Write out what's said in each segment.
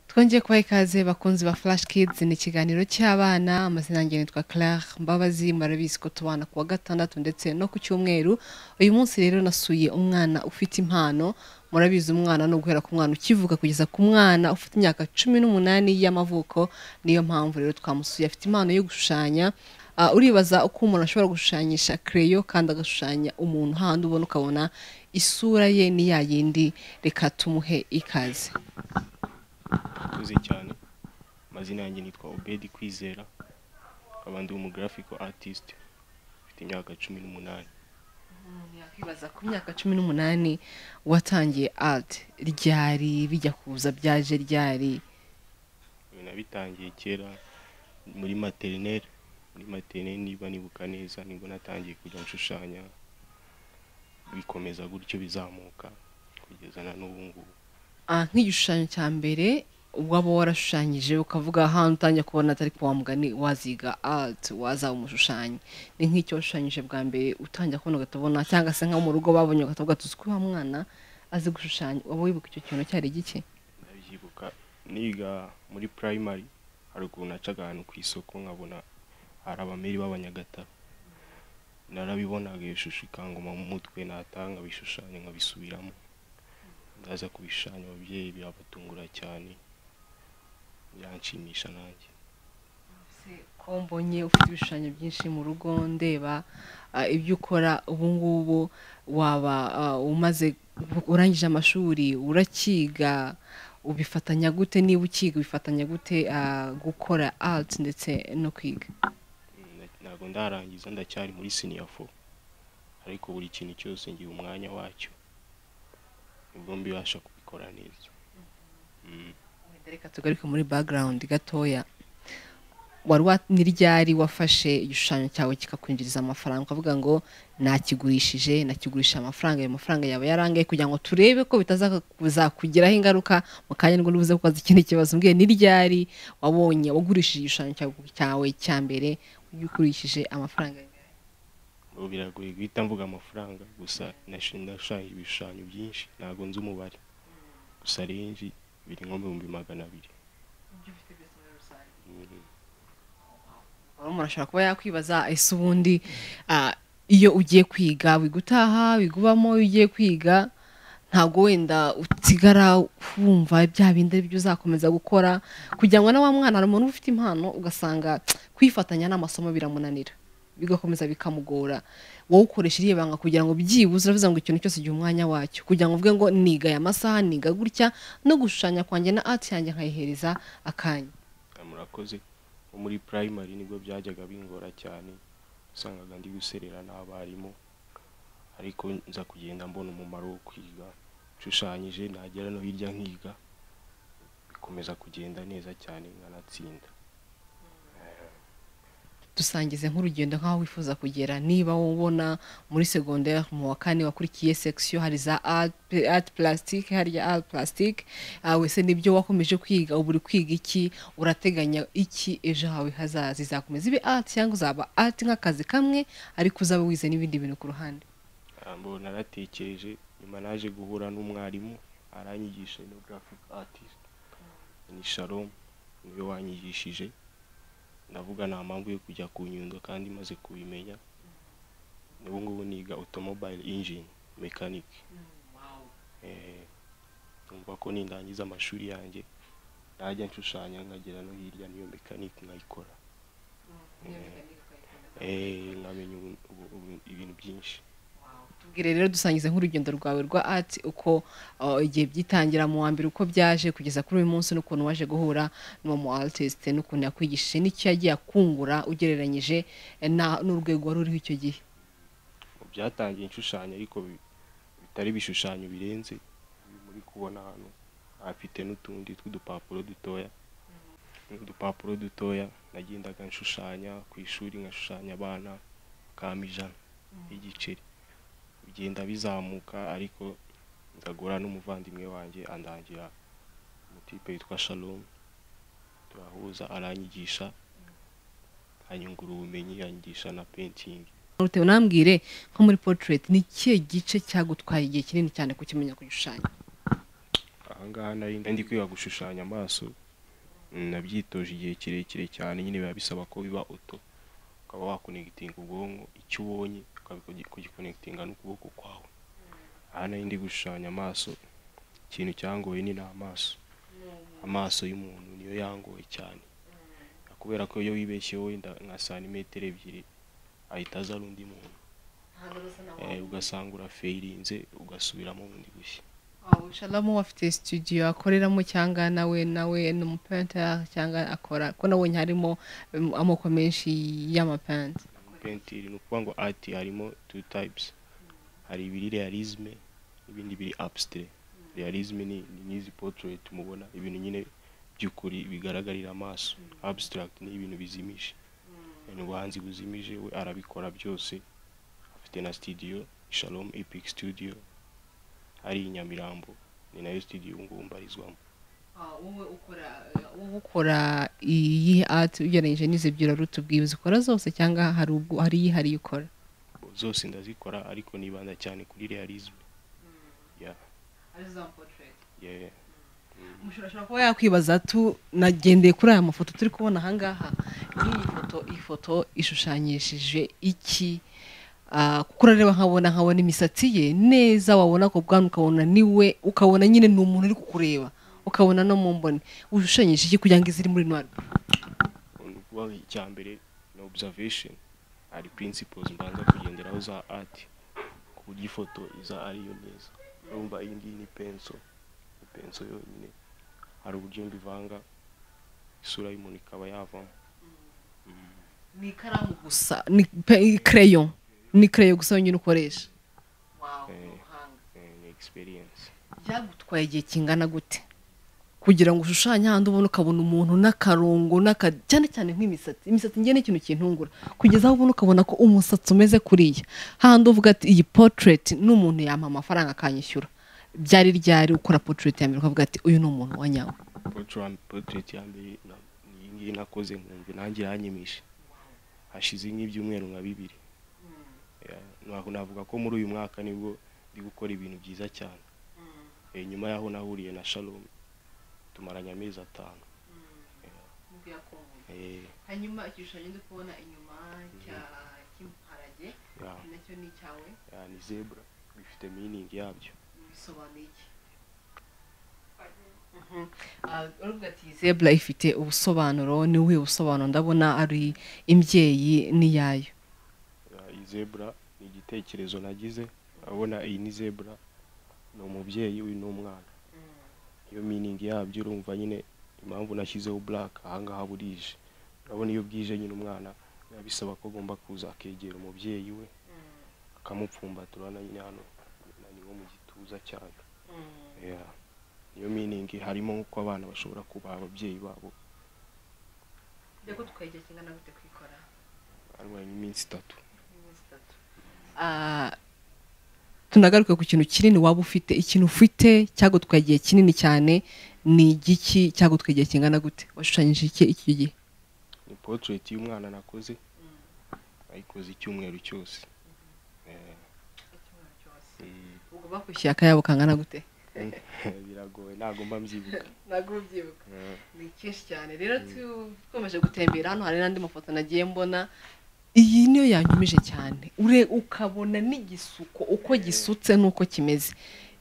twongeye kubaha ikaze bakunzi ba flash kids ni ikiganiro cy'abana amazina yanjye nitwa claire mbabazi murabizi ko tubana ku wa gatandatu ndetse no ku cyumweru uyu munsi rero nasuye umwana ufite impano murabizi umwana no guhera ku mwana ukivuka kugeza ku mwana ufite imyaka cumi n'umunani y'amavuko niyo mpamvu rero twamusuye afite impano yo gushushanya Ah, uribaza uko umuntu ashobora gushushanyisha kereyo kandi agashushanya umuntu handi ubona ukabona isura ye ni ya yindi reka tumuhe ikaze murakoze cyane amazina yanjye nitwa obedi kwizera nkaba ndi umugarafico artist mfite imyaka cumi n'umunani umuntu yakwibaza ku myaka cumi n'umunani watangiye art ryari bijya kuza byaje ryari Ibi nabitangiye kera muri materineri muri materineri niba nibuka neza nibwo natangiye kujya nshushanya bikomeza gutyo bizamuka kugeza na n'ubu ngubu Ah, nk'igishushanyo cya mbere waba warashushanyije ukavuga ahantu utangiye kubona atari kuwa mugani waziga art wazaba umushushanyi ni nk'icyo washushanyije bwa mbere utangiye kubona ugahita ubona cyangwa se nko mu rugo babonye ugahita uvuga tuzi ko uyu mwana azi gushushanya waba wibuka icyo kintu cyari gike ndabyibuka niga muri primary hari ukuntu nacaga ahantu ku isoko nkabona hari abameri b'abanyagatabo narabibonaga iyo shusho ikangoma mu mutwe natanga bishushanya nkabisubiramo ndaza kubishushanya ababyeyi birabatungura cyane biranshimisha nanjye ko mbonye ufite ibishushanyo byinshi mu rugo ndeba ah, ibyo ukora ubu ngubu waba ah, umaze urangije amashuri urakiga ubifatanya gute niba ukiga ubifatanya gute ah, gukora art ndetse no kwiga Mm, nda- ntabwo ndarangiza ndacyari muri siniya fo ariko buri kintu cyose ngira umwanya wacyo nibwo mbibasha kubikora neza Mm. Wenda reka tugaruke muri background gatoya wari wa ni ryari wafashe igishushanyo cyawe kikakwinjiriza amafaranga ukavuga ngo nakigurishije nakigurisha amafaranga ayo mafaranga yawe yarangaye kugira ngo turebe ko bitazakugiraho ingaruka mu kanya nibwo ubuze kubaza ikindi kibazo mbwiye ni ryari wabonye wagurishije igishushanyo cyawe cyawe cya mbere ugikurishije amafaranga angahe? ubu biragoye guhita mvuga amafaranga gusa nashi- nashushanyije ibishushanyo byinshi ntabwo nzi umubare gusa renji biri nko mu bihumbi magana abiri Mm. Rero umuntu ashobora kuba yakwibaza ese ubundi ah, iyo ugiye kwiga wiga utaha wiga ubamo iyo ugiye kwiga ntabwo wenda usigara wumva bya bindi ari byo uzakomeza gukora kugira ngo na wa mwana hari umuntu uba ufite impano ugasanga kwifatanya n'amasomo biramunanira bigakomeza bikamugora wowe ukoresha iriya banga kugira ngo byibuze uravuze ngo ikintu cyose gihe umwanya wacyo kugira ngo uvuge ngo niga aya masaha niga gutya no gushushanya kwanjye na ati yanjye nkayihereza akanya Ah, murakoze nko muri primary nibwo byajyaga bingora cyane usangaga ndi guserera n'abarimu ariko nza kugenda mbona umumaro wo kwiga nshushanyije nagera no hirya nkiga bikomeza kugenda neza cyane nkanatsinda dusangize nk'urugendo nk'aho wifuza kugera niba ubona muri segonderi mu wa kane wakurikiye section hari za art- art plastique harya art plastique ah, wese nibyo wakomeje kwiga ubu uri kwiga iki urateganya iki ejo hawe hazaza izakomeza ibe art cyangwa uzaba art nk'akazi kamwe ariko uzaba wize n'ibindi bintu ku ruhande Ah, mbo naratekereje nyuma naje guhura n'umwarimu aranyigisha no graphic artist ni Shalom niwe wanyigishije ndavuga nta mpamvu yo kujya ku nyundo kandi maze kubimenya n'ubu ngubu niga automobile engine mechanic Eh, numva ko nindangiza amashuri yanjye najya nshushanya nkagera no hirya n'iyo mechanic nkayikora Eh, nkamenya ubu- ubu- ubu- ibintu byinshi tubwire rero dusangize nk'urugendo rwawe rwa art uko uh, igihe byitangira mu wa mbere uko byaje kugeza kuri uyu munsi n'ukuntu waje guhura n'uwo mu artist n'ukuntu yakwigishije n'icyo yagiye akungura ugereranyije eh, na- n'urwego wari uriho icyo gihe byatangiye inshushanya ariko bi- bitari ibishushanyo birenze ibi muri kubona hano afite n'utundi tw'udupapuro dutoya n'udupapuro dutoya nagendaga nshushanya ku ishuri ngashushanya abana kama ijana y'igiceri bigenda bizamuka ariko ndagura n'umuvandimwe wanjye andangira umutipe witwa shalom turahuza aranyigisha anyungura ubumenyi yanyigisha na painting utewe nambwire nko muri portrait ni ikihe gice cyagutwaye igihe kinini cyane kukimenya kugishushanyo Ah, ahangaha nari ndi kwiga gushushanya amaso mm, nabyitoje igihe kirekire cyane nyine biba bisaba ko biba oto ukaba wakonegitinga ubwonko icyo ubonye ukagikonegitinga n'ukuboko kwawe aha nari ndi gushushanya amaso ikintu cyangoye ni ni amaso amaso y'umuntu niyo yangoye cyane kubera ko iyo wibeshyeho wenda nka santimetero ebyiri ahita aza ari undi muntu Eh, ugasanga urafirinze ugasubiramo bundi bushya shalamu afite studio akoreramo cyangwa nawe nawe ni umupentara cyangwa akora ko nabonye harimo um, amoko menshi y'amapenti pentire ni ukuvuga ngo art harimo two types hari ibiri realisme n'ibindi biri abstract realisme ni ni nk'izi portrait mubona ibintu nyine by'ukuri bigaragarira amaso abstract ni ibintu bizimije ni ubuhanzi buzimije we arabikora byose afite na studio Shalom Epic Studio ari i Nyamirambo ni nayo studio ubu ngubu mbarizwamo wowe ukora wowe ukora iyi art ugereranyije n'izi byura rutu ubwibuzi ukora zose cyangwa hari ubwo hari yihariye ukora zose ndazikora ariko nibanda cyane kuri realisme yeah yeah mushobora kuba yakwibaza tu nagendeye kuri aya mafoto turi kubona ahangaha nk'iyi foto iyi foto ishushanyishije iki Ah, kuko urareba nkabona nkabona imisatsi ye neza wabona ko bwana ukabona niwe ukabona nyine ni umuntu uri kukureba ukabona no mu mboni ushushanyije iki kugira ngo iziri muri noir ni ukuvuga ngo icya mbere ni observation hari principles mbanza kugenderaho za art ku buryo ifoto iza ariyo neza urumva iyi ngiyi ni penso ni penso yonyine hari uburyo mbivanga isura y'umuntu ikaba yavamo ni ikaramu gusa ni pe- crayon ni crayon gusa wenyine ukoresha Eh. Eh, ni experience byagutwaye igihe kingana gute kugira ngo ushushanye ahandi ubona ukabona umuntu n'akarongo n'aka cyane cyane nk'imisatsi imisatsi ngiye ni ikintu kintungura kugeza aho ubona ukabona ko umusatsi umeze kuriya hahandi uvuga ati iyi portrait ni umuntu yampa amafaranga akanyishyura byari ryari ukora portrait ya mbere ukavuga ati uyu ni umuntu wa nyawe Portrait- portrait ya mbere na- ni iyi ngiyi nakoze nkumva nanjye iranyimije hashize nk'ibyumweru nka bibiri Yeah, naho- navuga ko muri uyu mwaka nibwo ndi gukora ibintu byiza cyane Eh, nyuma y'aho nahuriye na shalom tumaranye amezi atanu Eh, hanyuma igishushanyo ndi kubona inyuma cy'imparage yeah, nacyo ni icyawe yeah, ni zebra bifite meaning yabyo bisobanuye iki urubuga ati zebra ifite ubusobanuro ni ubuhe busobanuro ndabona ari imbyeyi n'iyayo Yeah, iyi zebra ni igitekerezo nagize abona iyi ni zebra ni umubyeyi uyu ni umwana iyo meaning yabyo urumva nyine impamvu nashyizeho black ahangaha burije urabona iyo bwije nyine umwana biba bisaba ko agomba kuza akegera umubyeyi we akamupfumbata urabona nyine hano ni nko mu gituza cyane Yeah. niyo meaning harimo nk'uko abana bashobora kubaha ababyeyi babo reka tukayijya kingana gute kwikora arwaye nk'iminsi itatu tunagaruke ku kintu kinini waba ufite ikintu ufite cyagutwaye igihe kinini cyane ni igiki cyagutwaye igihe kingana gute washushanyije iki iki gihe ni portrait y'umwana nakoze ayikoze icyumweru cyose Eh, mm. ubwo bakwishyuye akayabo kangana gute biragoye ntabwo mba mbyibuka ntabwo ubyibuka Eh, ni kenshi cyane rero twakomeje gutembera hano hari n'andi mafoto nagiye mbona iyi niyo yanyumije cyane ure ukabona n'igisuko uko gisutse n'uko kimeze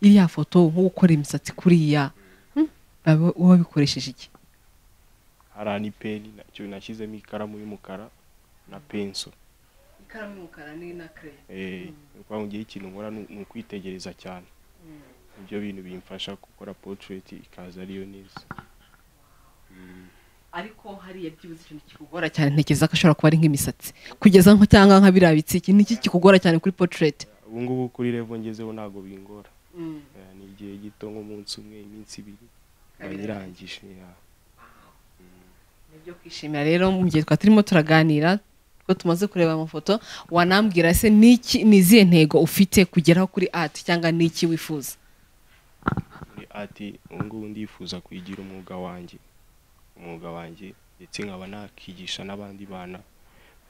iriya foto nko gukora imisatsi kuriya hmm, baba- uba bikoresheje iki hari ani peni nacyo nashyizemo ikaramu y'umukara na penso ikaramu y'umukara ni na kereyo Eh, ni ukuvuga ngo ngewe ikintu nkora ni ni ukwitegereza cyane nibyo bintu bimfasha gukora portrait ikaza ariyo neza Mm. ariko hariya byibuze ikintu kikugora cyane ntekereza ko ashobora kuba ari nk'imisatsi kugeza nko cyangwa nka biriya bitsiki ni iki kikugora cyane kuri portrait ubu ngubu kuri revo ngezeho ntabwo bingora Eh, ni igihe gito nk'umunsi umwe iminsi ibiri nkaba nyirangije yeah. nibyo kwishimira rero mu gihe twari turimo turaganira ko tumaze kureba amafoto wanambwira se niki ni izihe ntego ufite kugeraho kuri art cyangwa niki wifuza muri ati ubu ngubu ndifuza kwigira umwuga wanjye umwuga wanjye ndetse nkaba nakigisha n'abandi bana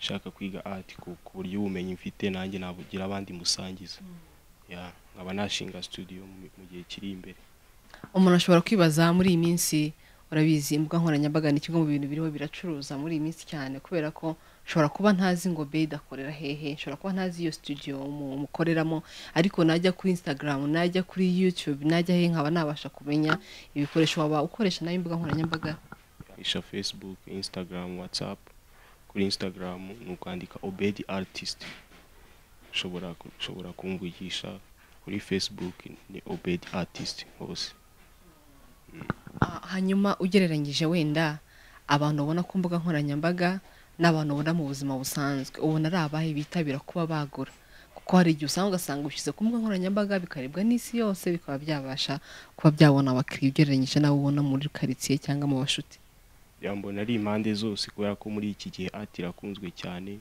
nshaka kwiga ati ku ku buryo ubumenyi mfite nanjye nabugira abandi musangiza Ya, nkaba nashinga studio mu mu gihe kiri imbere umuntu ashobora kwibaza muri iyi minsi urabizi imbuga nkoranyambaga ni kimwe mu bintu biriho biracuruza muri iyi minsi cyane kubera ko nshobora kuba ntazi ngo beyidi akorera hehe nshobora kuba ntazi iyo studio mu- mukoreramo ariko najya kuri instagram najya kuri youtube najya he nkaba nabasha kumenya ibikoresho waba ukoresha nayo imbuga nkoranyambaga isha facebook instagram whatsapp kuri instagram ni ukwandika obedi artist ushobora ku- ushobora kumvugisha kuri facebook ni obedi artist hose Ah, hanyuma ugereranyije wenda abantu ubona ku mbuga nkoranyambaga n'abantu ubona mu buzima busanzwe ubona ari abahe bitabira kuba bagura kuko hari igihe usanga ugasanga ushyize ku mbuga nkoranyambaga bikarebwa n'isi yose bikaba byabasha kuba byabona abakiriya ugereranyije n'abo ubona muri karitsiye cyangwa mu bashuti byambona ari impande zose kubera ko muri iki gihe art irakunzwe cyane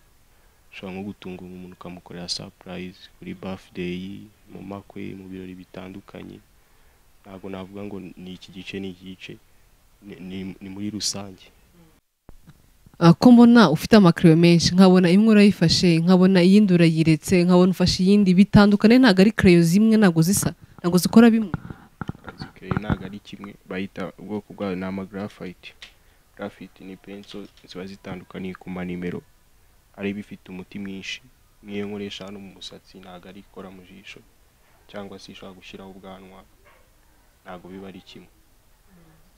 ushobora nko gutunga umuntu ukamukorera surprise kuri birthday mu makwe mu birori bitandukanye ntabwo navuga ngo ni iki gice ni iki gice ni- ni- ni muri rusange Ah, ko mbona ufite amakariyo menshi nkabona imwe urayifashe nkabona iyindi urayiretse nkabona ufashe iyindi bitandukane ntabwo ari kereyo zimwe ntabwo zisa ntabwo zikora bimwe zikereyo ntabwo ari kimwe bahita ubwoko bwayo ni ama graphite graphite ni penso ziba zitandukaniye ku manimero hari ibifite umuti mwinshi nk'iyo nkoresha hano mu musatsi ntabwo ari ikora mu jisho cyangwa se ishobora gushyiraho ubwanwa ntabwo biba ari kimwe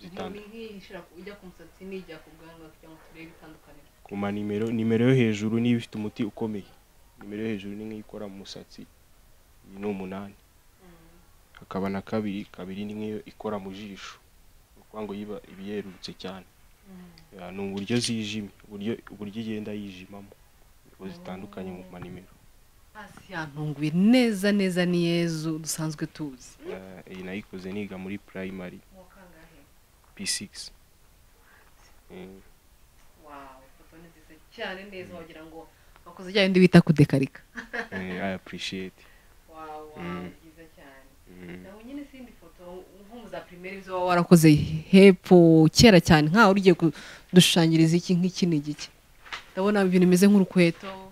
Zitandu- ku manimero nimero yo hejuru niyo ifite umuti ukomeye nimero yo hejuru ni nk'iyo ikora mu musatsi iyi ni umunani hakaba na kabiri kabiri ni nk'iyo ikora mu jisho ni ukuvuga ngo yiba iba yerurutse cyane Ya, ni uburyo zijimye uburyo uburyo igenda yijimamo nibwo zitandukanye mu manimero hasi yantunguye neza neza ni yezu dusanzwe tuzi Eh, iyi nayikoze niga muri primary p6 Eh, cyane neza wagira ngo wakoze rya bindi bita kudekarika eh, i appreciate Mm. Mm. nawe nyine sindi foto nko mu za primaire izo waba warakoze hepfo kera cyane nkawe ugiye kudushushanyiriza iki nk'iki ni igiki ndabona ibintu bimeze nk'urukweto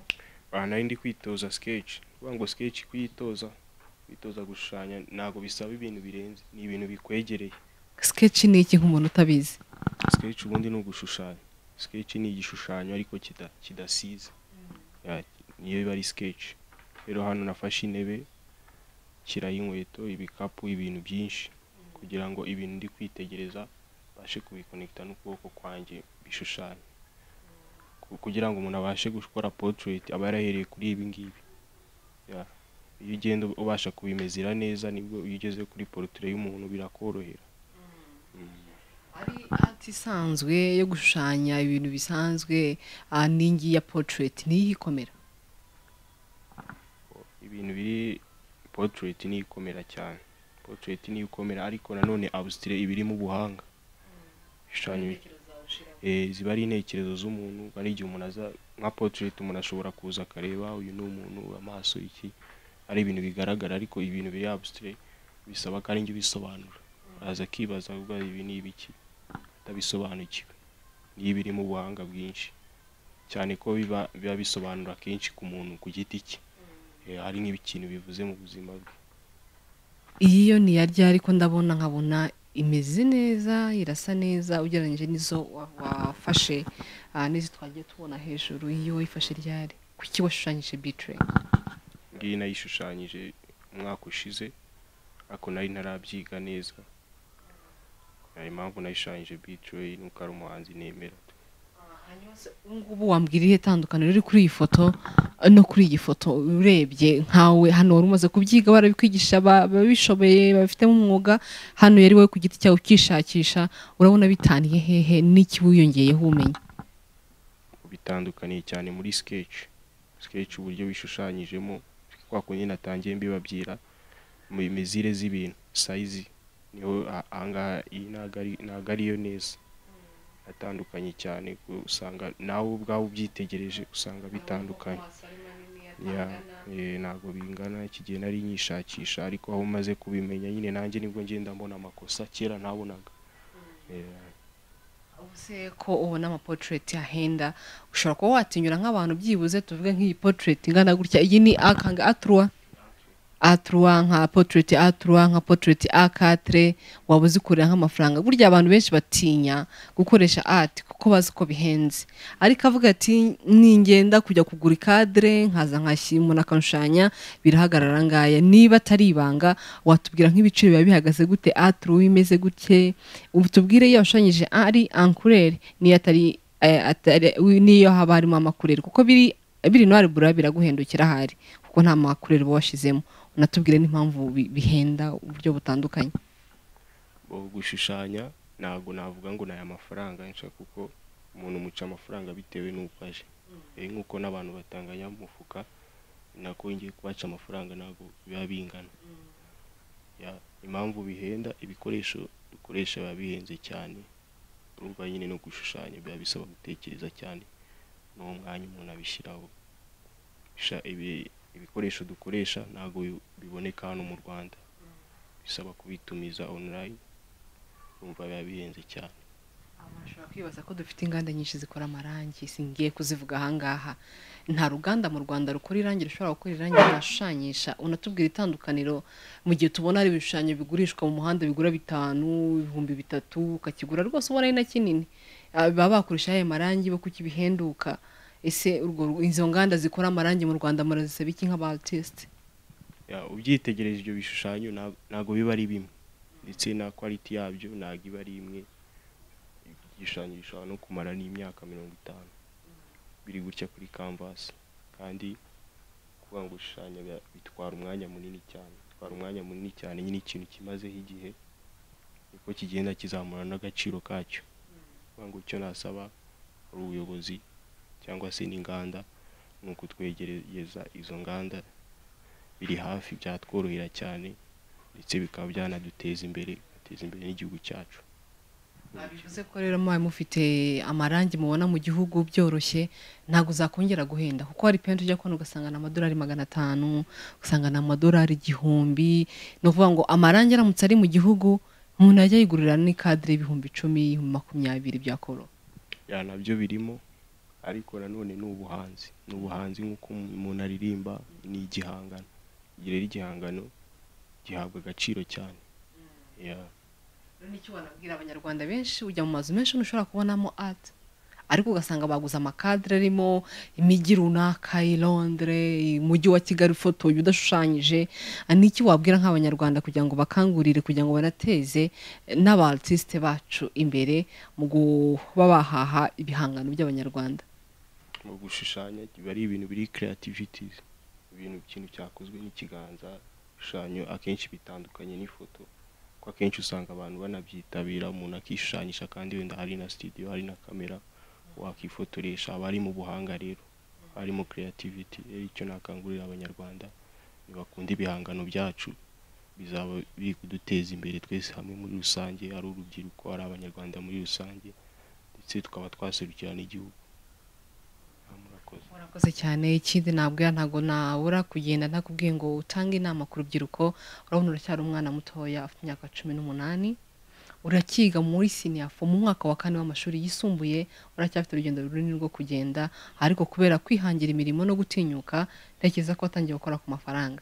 aha nari ndi kwitoza sketch kuvuga ngo sketch kuyitoza kwitoza gushushanya ntabwo bisaba ibintu birenze ni ibintu bikwegereye sketch ni iki nk'umuntu utabizi sketch ubundi ni ugushushanya sketch ni igishushanyo ariko kita- kidasize Ya, niyo biba ari sketch rero hano nafashe intebe nshyiraho inkweto ibikapu ibintu byinshi kugira ngo ibintu ndi kwitegereza babashe kubikonekita n'ukuboko kwanjye bishushanye Ku- kugira ngo umuntu abashe gukora portrait aba yarahereye kuri ibi ngibi Ya. iyo ugenda ubasha kubimezera neza nibwo iyo ugeze kuri portrait y'umuntu birakorohera ari art isanzwe yo gushushanya ibintu bisanzwe ah, n'ingi ya portrait niyo iyikomera ibintu biri portrait niyo ikomera cyane portrait niyo ikomera ariko nanone abusitire iba irimo ubuhanga ibishushanyo eh, ziba ari intekerezo z'umuntu hari igihe umuntu aza nka portrait umuntu ashobora kuza akareba uyu ni umuntu amaso iki ari ibintu bigaragara ariko ibintu biri abusitire bisaba ko ari njye ubisobanura araza akibaza ubwo ibi ni ibiki atabisobanukiwe niyo iba irimo ubuhanga bwinshi cyane ko biba biba bisobanura kenshi ku muntu ku giti cye Eh, hari nk'ikintu bivuze mu buzima bwe iyi yo ni iya ryari ariko ndabona nkabona imeze neza irasa neza ugereranyije n'izo wa- wafashe ah, n'izo twagiye tubona hejuru iyo wifashe ryari kuki washushanyije bitrey ngiyi nayishushanyije umwaka ushize ariko nari ntarabyiga neza hari impamvu nayishushanyije bicoye nuko ari umuhanzi nemera ubungubu wambwira irihe tandukaniro riri kuri iyi foto eh, no kuri iyi foto urebye nkawe hano wari umaze kubyiga barabikwigisha ba- ababishoboye babifitemo umwuga hano yari wowe ku giti cyawe ukishakisha urabona bitaniye hehe n'iki wiyongeyeho ubumenyi bitandukaniye cyane muri sketch sketch uburyo bishushanyijemo kwa kundi natangiye mbibabwira mu mizire z'ibintu sayizi niho a- ahangaha iyi ntago ari- ntago ariyo neza atandukanye cyane usanga nawe ubwawe ubyitegereje usanga bitandukanye Ya, eh, ntabwo bingana iki gihe nari nyishakisha ariko aho maze kubimenya nyine nanjye nibwo ngenda mbona amakosa kera ntabonaga Eh, ubu se ko ubona amaportrait ahenda ushobora kuba watinyura nk'abantu byibuze tuvuge nk'iyi portrait ingana gutya iyi ni akanga aturwa aturuwa nka potireti aturuwa nka potireti akatire waba uzikorera nk'amafaranga burya abantu benshi batinya gukoresha ati kuko bazi ko bihenze ariko avuga ati ningenda kujya kugura ikadire nkaza nkashyira umuntu akanshushanya birahagarara ngaya niba atari ibanga watubwira nk'ibiciro biba bihagaze gute aturuwa imeze gutye ubu tubwire iyo washushanyije ari ankureri niyo atari eh, atari- niyo haba harimo amakureri kuko biri biri nari bura biraguhendukira ahari kuko nta makureri uba washyizemo unatubwire n'impamvu bi- bihenda uburyo butandukanye Ubu gushushanya ntabwo navuga ngo ni aya mafaranga nshya kuko umuntu umuca amafaranga bitewe n'uko aje rero nk'uko n'abantu batanganya mufuka ni nako ngiye kubaca amafaranga ntabwo biba bingana Ya, impamvu bihenda ibikoresho dukoresha biba bihenze cyane urumva nyine no gushushanya biba bisaba gutekereza cyane n'uwo mwanya umuntu abishyiraho Sha- ibi- ibikoresho dukoresha ntabwo bi- biboneka hano mu rwanda bisaba kubitumiza online urumva biba bihenze cyane ushobora kwibaza ko dufite inganda nyinshi zikora amarangi singiye kuzivuga ahangaha nta ruganda mu rwanda rukora irangi rushobora gukora irangi ryashushanyisha unatubwira itandukaniro mu gihe tubona hari ibishushanyo bigurishwa mu muhanda bigura bitanu ibihumbi bitatu ukakigura rwose ubona ari na kinini Ah, baba bakoresha ayo marangi bo kuki bihenduka ese urwo- izo nganda zikora amarangi mu rwanda murazisaba iki nk'abatisite Ya, ubyitegereje ibyo bishushanyo nta- ntabwo biba ari bimwe ndetse na quality yabyo ntabwo iba ari imwe igishushanyo gishobora no kumara n'imyaka mirongo itanu biri gutya kuri canvas kandi kuvuga ngo gushushanya biba- bitwara umwanya munini cyane bitwara umwanya munini cyane nyine ikintu kimazeho igihe niko kigenda kizamura n'agaciro kacyo kuvuga ngo icyo nasaba ari ubuyobozi cyangwa se n'inganda ni ukutwegereza izo nganda biri hafi byatworohera cyane ndetse bikaba byanaduteza imbere bigateza imbere n'igihugu cyacu bivuze ko rero mubaye mufite amarangi mubona mu gihugu byoroshye ntabwo uzakongera guhenda kuko hari penti ujya kubona ugasanga ni amadolari magana atanu ugasanga ni amadolari igihumbi ni ukuvuga ngo amarangi aramutse ari mu gihugu umuntu yajya yigurira n'ikadire y'ibihumbi icumi ibihumbi makumyabiri byakoro ya nabyo birimo ariko nanone ni ubuhanzi ni ubuhanzi nk'uko umuntu aririmba ni igihangano igihe rero igihangano gihabwa agaciro cyane ya nicyo wanabwira abanyarwanda benshi ujya mu mazu menshi ntushobora kubonamo ati ariko ugasanga baguze amakadire arimo imijyi runaka i londire umujyi wa kigali ufotoye udashushanyije n'iki wabwira nk'abanyarwanda kugira ngo bakangurire kugira ngo banateze n'aba artiste bacu imbere mu kuba bahaha ibihangano by'abanyarwanda mu gushushanya biba ari ibintu biri creativities ibintu ikintu cyakozwe n'ikiganza ibishushanyo akenshi bitandukanye n'ifoto ko akenshi usanga abantu banabyitabira umuntu akishushanyisha kandi wenda hari na studio hari na kamera wakifotoresha aba ari mu buhanga rero harimo creativity rero icyo nakangurira abanyarwanda nibakunda ibihangano byacu bizaba biri kuduteza imbere twese hamwe muri rusange ari urubyiruko ari abanyarwanda muri rusange ndetse tukaba twaserukira n'igihugu Ah, murakoze murakoze cyane ikindi nabwira ntabwo nabura kugenda ntakubwiye ngo utange inama ku rubyiruko urabona uracyari umwana mutoya afite imyaka cumi n'umunani urakiga muri siniyafo mu mwaka wa kane w'amashuri yisumbuye uracyafite urugendo runini rwo kugenda ariko kubera kwihangira imirimo no gutinyuka ntekereza ko watangiye gukora ku mafaranga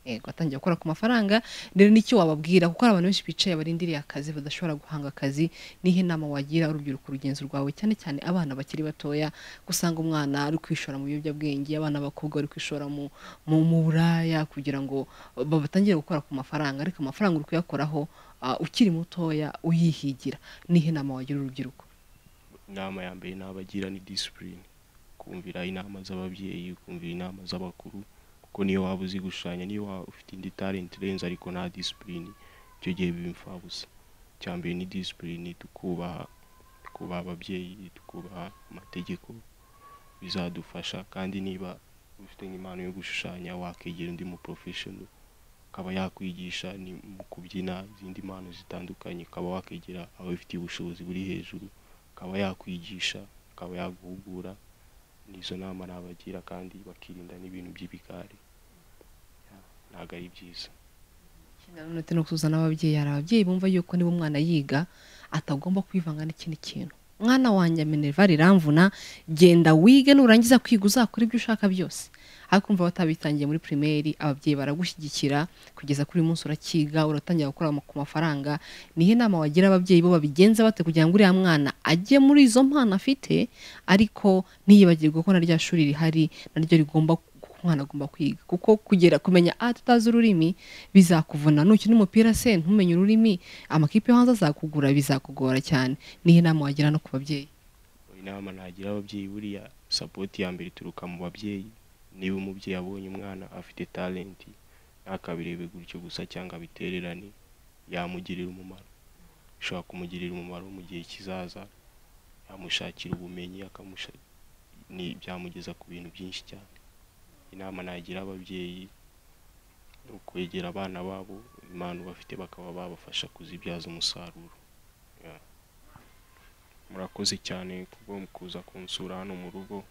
yego watangiye gukora ku mafaranga rero nicyo wababwira kuko hari abantu benshi bicaye barindiriye akazi badashobora guhanga akazi nihe nama wagira urubyiruko rugenzi rwawe cyane cyane abana bakiri batoya gusanga umwana ari kwishora mu biyobyabwenge abana b'abakobwa bari kwishora mu mu mu buraya kugira ngo ba- batangire gukora ku mafaranga ariko amafaranga uri kuyakoraho ah, ukiri mutoya uyihigira nihe nama wagira urubyiruko inama ya mbere n'abagira ni discipline kumvira inama z'ababyeyi kumvira inama z'abakuru kuko niyo waba uzi gushushanya niyo waba ufite indi talent irenze ariko nta discipline icyo gihe biba imfabusa icya mbere ni discipline tukubaha tukubaha ababyeyi tukubaha amategeko bizadufasha kandi niba ufite nk'impano yo gushushanya wakegera undi mu professional akaba yakwigisha ni mu kubyina izindi mpano zitandukanye ukaba wakegera ababifitiye ubushobozi buri hejuru akaba yakwigisha akaba yaguhugura n'izo nama nabagira kandi bakirinda n'ibintu by'ibigare ntabwo ari byiza ndetse no kuzana ababyeyi hari ababyeyi bumva yuko niba umwana yiga atagomba kwivanga n'ikindi kintu mwana wanjye minerva riramvuna genda wige nurangiza kwiga uzakora ibyo ushaka byose ariko umva watabitangiye muri primaire ababyeyi baragushyigikira kugeza kuri uyu munsi urakiga uratangira gukora ku mafaranga nihe nama wagira ababyeyi bo babigenza bate kugira ngo uriya mwana ajye muri izo mpano afite ariko ntiyibagirwe ko na rya shuri rihari naryo rigomba umwana agomba kwiga kuko kugera kumenya a tutazi ururimi bizakuvuna nukina umupira se ntumenye ururimi amakipe yo hanze azakugura bizakugora cyane nihe nama wagira no ku babyeyi inama nagira ababyeyi buriya sapoti ya mbere ituruka mu babyeyi niba umubyeyi abonye umwana afite talenti ntakabirebe gutyo gusa cyangwa abitererane yamugirira umumaro bishobora kumugirira umumaro mu gihe kizaza yamushakira ubumenyi akamusha ni byamugeza ku bintu byinshi cyane inama nagira ababyeyi ni ukwegera abana babo impano bafite bakaba babafasha kuzibyaza umusaruro Yeah. murakoze cyane kubwo kuza kunsura hano mu rugo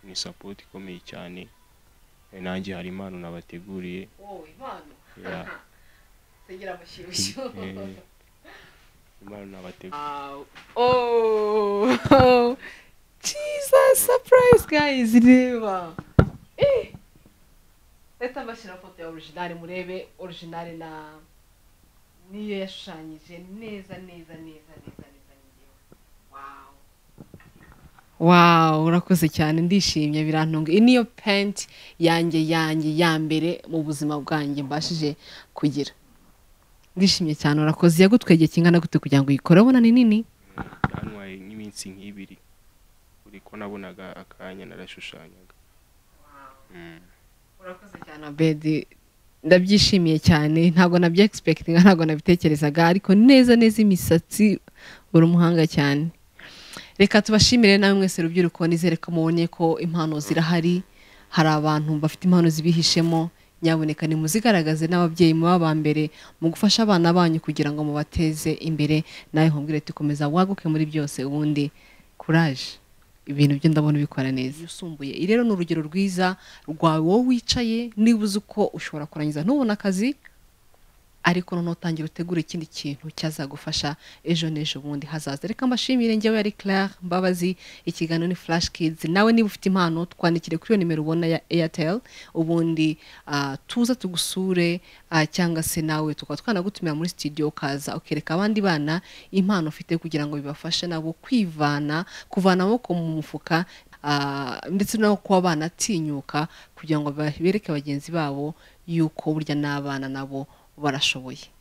ni sapoti ikomeye cyane Eh, nanjye hari impano nabateguriye Yeah. Eh, impano nabateguriye Oh, Jesus, surprise guys, reba. Eh. Leta mbashyira foto ya original murebe original na niyo yashushanyije neza neza neza neza neza njyewe. Wow. Wow, urakoze cyane ndishimye birantunga. Iyi niyo paint yanjye yanjye ya mbere mu buzima bwanjye mbashije kugira. Ndishimye cyane urakoze yagutwegeye kingana gute kugira ngo uyikore abona ni nini? byantwaye nk'iminsi nk'ibiri buri ko nabonaga akanya narashushanyaga Mm. urakoze cyane abedi ndabyishimiye cyane ntabwo nabyo egisipekitinga ntabwo nabitekerezaga ariko neza neza imisatsi uri umuhanga cyane reka tubashimire nawe mwese rubyiruko nizere ko mubonye ko impano zirahari hari abantu bafite impano zibihishemo nyaboneka nimuzigaragaze n'ababyeyi muba ba mbere mu gufasha abana banyu kugira ngo mubateze imbere nawe nkubwire tukomeza waguke muri byose ubundi kuraje ibintu byo ndabona ubikora neza usumbuye iri rero ni urugero rwiza rwawe wowe wicaye niba uzi uko ushobora kurangiza ntubone akazi ariko noneho utangira utegura ikindi kintu cyazagufasha ejo n'ejo bundi hazaza reka mbashimire njyewe yari Claire Mbabazi ikiganiro ni Flash Kids nawe niba ufite impano twandikire kuri iyo nimero ubona ya Airtel ubundi ah, tuza tugusure ah, cyangwa se nawe tukaba twanagutumira muri studio ukaza ukereka abandi bana impano ufite kugira ngo bibafashe nabo kwivana kuvana amaboko mu mufuka ah, ndetse no kuba banatinyuka kugira ngo bereke bagenzi babo yuko burya n'abana nabo barashoboye